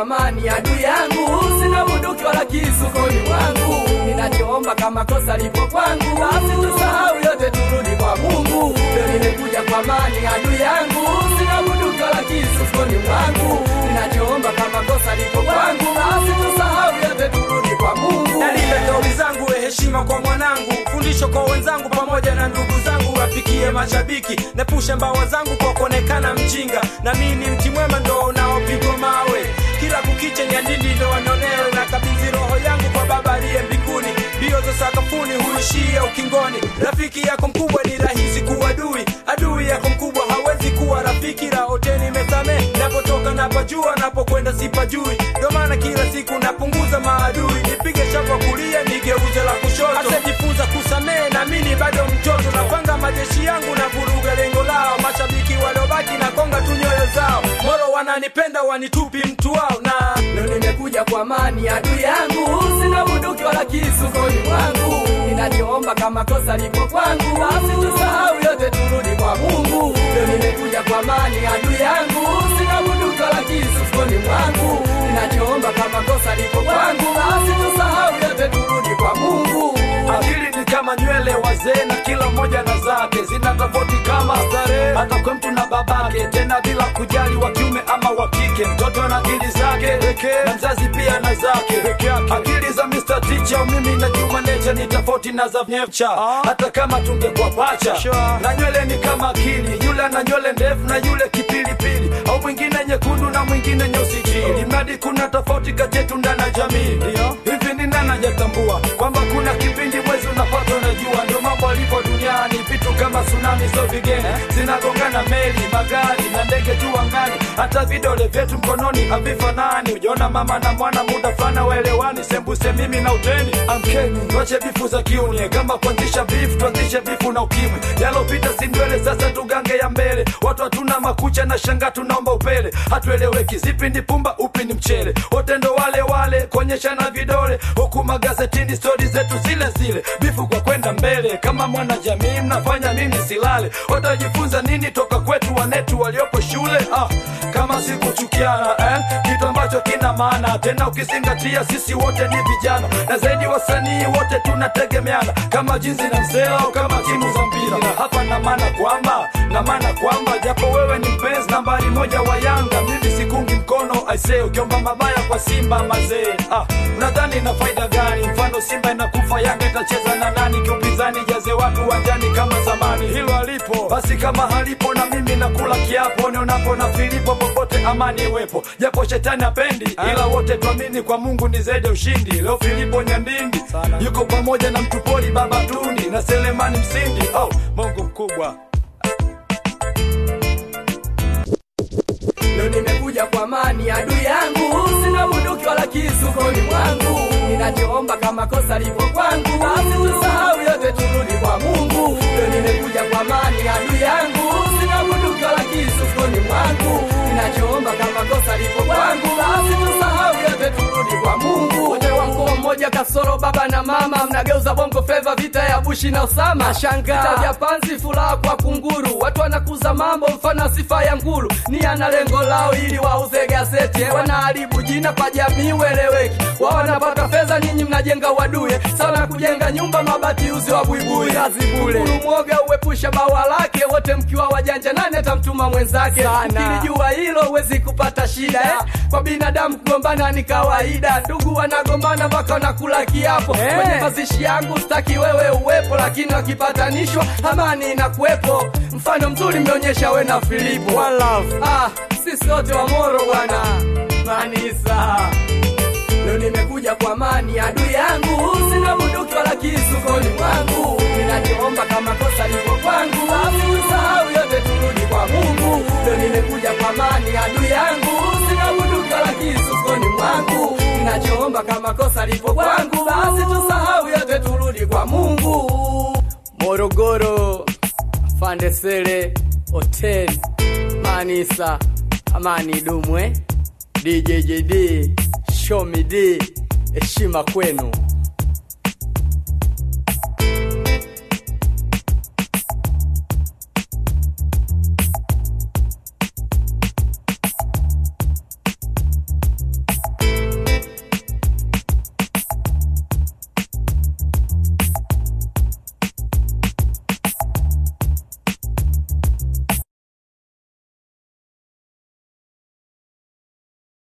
amani adui yangu sina bunduki wala kisu koni mwangu ninachoomba kama kosa lipo kwangu basi tusahau yote turudi kwa mungu leo nimekuja kwa amani adui yangu sina bunduki wala kisu koni mwangu ninachoomba kama kosa lipo kwangu basi tusahau yote turudi kwa mungu nalinda kauli zangu we heshima kwa mwanangu fundisho kwa wenzangu pamoja na ndugu zangu wafikie mashabiki nepushe mbawa zangu kwa kuonekana mjinga na mii ni mti mwema ndo unaopigwa mawe kila kukicha nyandindi ndo wanaonewe na kabidhi roho yangu kwa baba aliye mbinguni mbio za sakafuni huishia ukingoni rafiki yako mkubwa ni rahisi kuwa adui adui yako mkubwa hawezi kuwa rafiki raoteni mesame napotoka napajua napokwenda sipajui ndo maana kila siku napunguza maadui nipige shapa kulia nigeuze la kushoto asejifunza kusamehe namini bado mtoto napanga majeshi yangu na vuruga lengo lao mashabiki waliobaki na konga tu nyoyo zao moro wananipenda wanitupi mtu wao na leo nimekuja kwa amani adui yangu sina bunduki wala kisu koni mwangu ninachoomba kama kosa lipo kwangu basi tusahau yote turudi kwa mungu leo nimekuja kwa amani adui yangu sina bunduki wala kisu koni mwangu ninachoomba kama kosa lipo kwangu basi tusahau yote turudi kwa mungu akili ni kama nywele wazee na kila mmoja na zake zina tofauti kama starehe hata kwa mtu na babake tena bila kujali wa kiume ama wa kike mtoto na akili zake na mzazi pia na zake akili za Mr. Teacher mimi na Juma Nature ni tofauti na za Nyepcha hata kama tungekuwa pacha na nywele ni kama akili yule ana nywele ndefu na yule kipilipili au mwingine nyekundu na mwingine nyeusi chini mradi kuna tofauti kati yetu ndani ya jamii hivi ni nani hajatambua kwamba kuna kipindi mwezi unapata unajua ndio mambo alipo duniani vitu kama tsunami sio vigeni zinagongana meli magari na ndege tu angani hata vidole vyetu mkononi havifanani ujaona mama na mwana muda fulani waelewani sembuse mimi na uteni amkeni tuache bifu za kiunie kama kuanzisha bifu tuanzishe bifu na ukimwi yalopita si ndwele sasa tugange ya mbele watu hatuna makucha na shanga tunaomba upele hatueleweki zipi ni pumba upi ni mchele wote ndo wale wale kuonyesha na vidole huku magazetini stori zetu zile zile bifu kwa kwenda mbele kama mwana jamii mnafanya nini silale watajifunza nini toka kwetu wanetu waliopo shule ah, kama sikuchukiana eh? kitu ambacho kina maana tena ukizingatia sisi wote ni vijana na zaidi wasanii wote tunategemeana kama jinsi na msela au kama timu za mpira na hapa na maana kwamba na maana kwamba japo wewe ni mpenzi nambari moja wa yanga mimi sikungi mkono aisee ukiomba mabaya kwa simba mazee ah, unadhani na faida gani mfano simba inakufa yanga itacheza na nani kiupinzani jaze watu uwanjani kama zamani hilo halipo basi kama halipo na mimi nakula kiapo nionapo na filipo popote amani iwepo japo shetani apendi ila wote tuamini kwa mungu ni zaidi ya ushindi leo filipo nyandindi yuko pamoja na mtupoli baba tundi na selemani msindi oh, mungu mkubwa leo nimekuja kwa amani adui yangu sina bunduki wala kisu koni mwangu ninachoomba kama kosa lipo kwangu basi tusahau yote turudi kwa mungu leo nimekuja kwa amani adui yangu sina bunduki wala kisu koni mwangu ninachoomba kama kosa lipo kwangu basi tusahau yote turudi kwa mungu wote wa mkoa mmoja kasoro baba na mama mnageuza bongo fleva vita ya bushi na usama shanga vita vya panzi furaha kwa kunguru watu wanakuza mambo mfano sifa ya nguru ni ana lengo lao ili wauze gazeti wanaharibu jina kwa jamii ueleweki wao wanapata fedha nyinyi mnajenga waduye sana kujenga nyumba mabati uzi wa buibui kazi bure mwoga uepusha bawa lake wote mkiwa wajanja nani atamtuma mwenzake ukilijua hilo huwezi kupata shida eh? kwa binadamu kugombana ni kawaida ndugu wanagombana mpaka wanakula kiapo Eh. kwenye mazishi yangu staki wewe uwepo lakini wakipatanishwa amani inakuwepo mfano mzuri mmeonyesha we na filipo One love. ah, sisi wote wa moro bwana manisa leo nimekuja kwa amani adui yangu sina bunduki wala kisu koni mwangu ninachoomba kama kosa lipo kwangu basi usahau yote turudi kwa mungu leo nimekuja kwa amani adui yangu sina bunduki wala kisu koni mwangu ninachoomba kama kosa lipo kwangu basi tusahau yote turudi kwa mungu morogoro fandesele hoteli manisa amani dumwe djjd shomid heshima kwenu